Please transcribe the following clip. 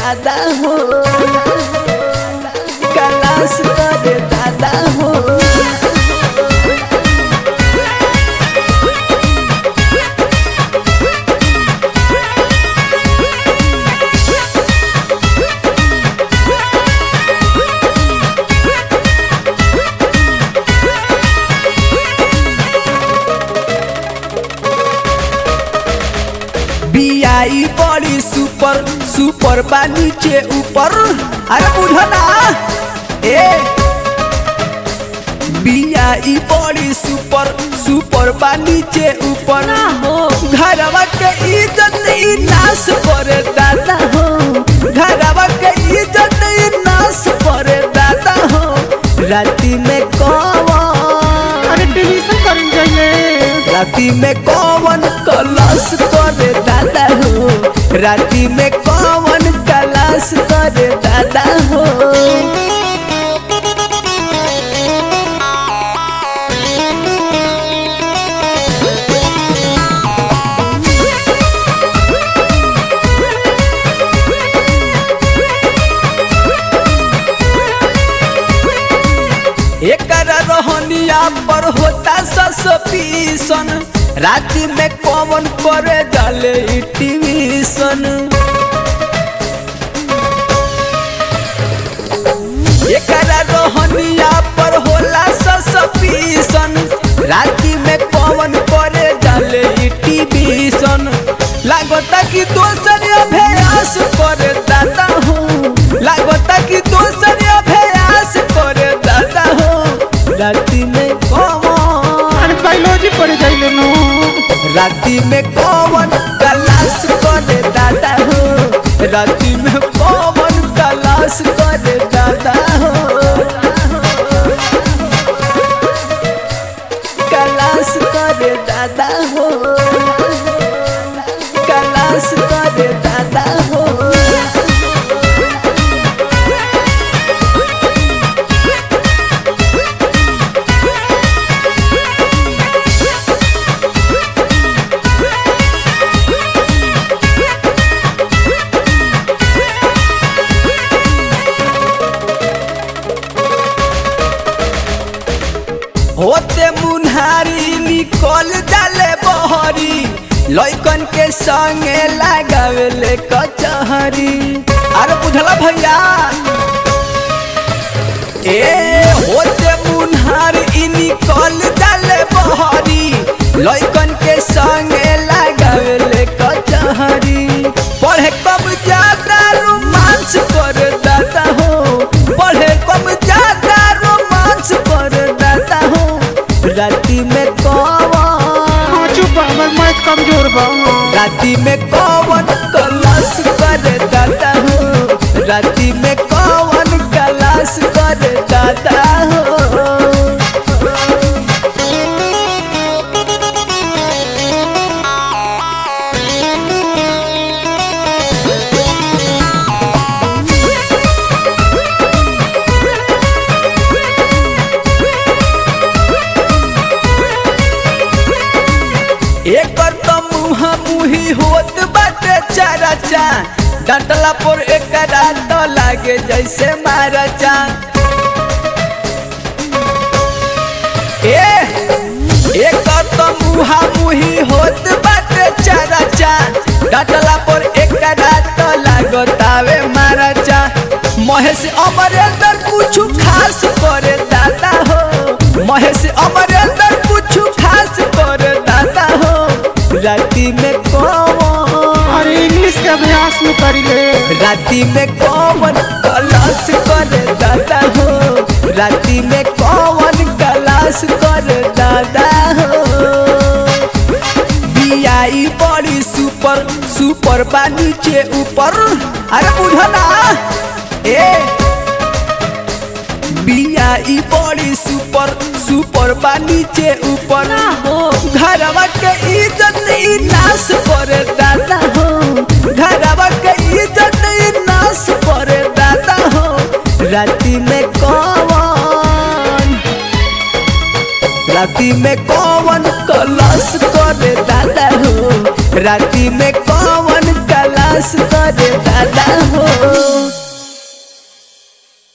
दादा हो कलास करे दादा हो बियाई बड़ी सुपर सुपर बा नीचे ऊपर अरे बुझो ना ए बियाई बड़ी सुपर सुपर बा नीचे ऊपर ना हो घरवा के इज्जत ई नाश करे दादा हो घरवा के इज्जत ई नाश करे दादा हो राती में कौन अरे टेलीविजन करन जाइए राती में कौन कलश करे दादा हो राती में कौन कलश करे दादा हो एकर रोहनिया पर होता ससपीसन राति में कौन करे डाले ई टीवीसन एकर रोहनिया पर होला ससपीसन राति में कौन करे डाले ई टीवीसन लागता कि दोसर अभ्यास करे दादा हूँ लागता कि दोसर अभ्यास करे दादा हो राति में कौन अरे बायोलॉजी पढ़े जाइए नो राति में कौन कलाश करे दादा हो राति में कौन कलाश करे दादा हो कलाश करे दादा हो कलाश करे दादा हो होते मुन्हारी निकल जाले बहरी लइकन के संगे लगावेले कचहरी अरे बुझला भैया ए होते मुन्हारी निकल जाले बहरी लइकन के संगे लगावेले कचहरी पढ़े कब ज्यादा रोमांस कर दादा हो पढ़े कब ज्यादा रोमांस कर दादा हो राति में कौन हाँ चुप बा, हमर मैथ कमजोर बा राति में कौन कलाश करे दादा हो राति में कौन कलाश करे दादा हो एकर तो मुहा मुही होत बाटे चाराचा डंटला पर एकरा तो लागे जैसे माराचा ए एकर तो मुहा मुही होत बाटे चाराचा डंटला पर एकरा तो लागतावे माराचा महेश अमरेंद्र कुछ खास करे दादा हो महेश अमरेंद्र कुछ खास करे दादा हो राति में कौन अरे इंग्लिश के अभ्यास में करी ले राति में कौन कलाश करे दादा हो राति में कौन कलाश करे दादा हो बियाई बड़ी सुपर सुपर बा नीचे ऊपर अरे बुझो ना ए बियाई बड़ी सुपर सुपर बा नीचे ऊपर ना हो घरवा के इज्जत ई नाश करे दादा हो घरवा के इज्जत ई नाश करे दादा हो राति में कौन राति में कौन कलश करे दादा हो राति में कौन कलश करे दादा हो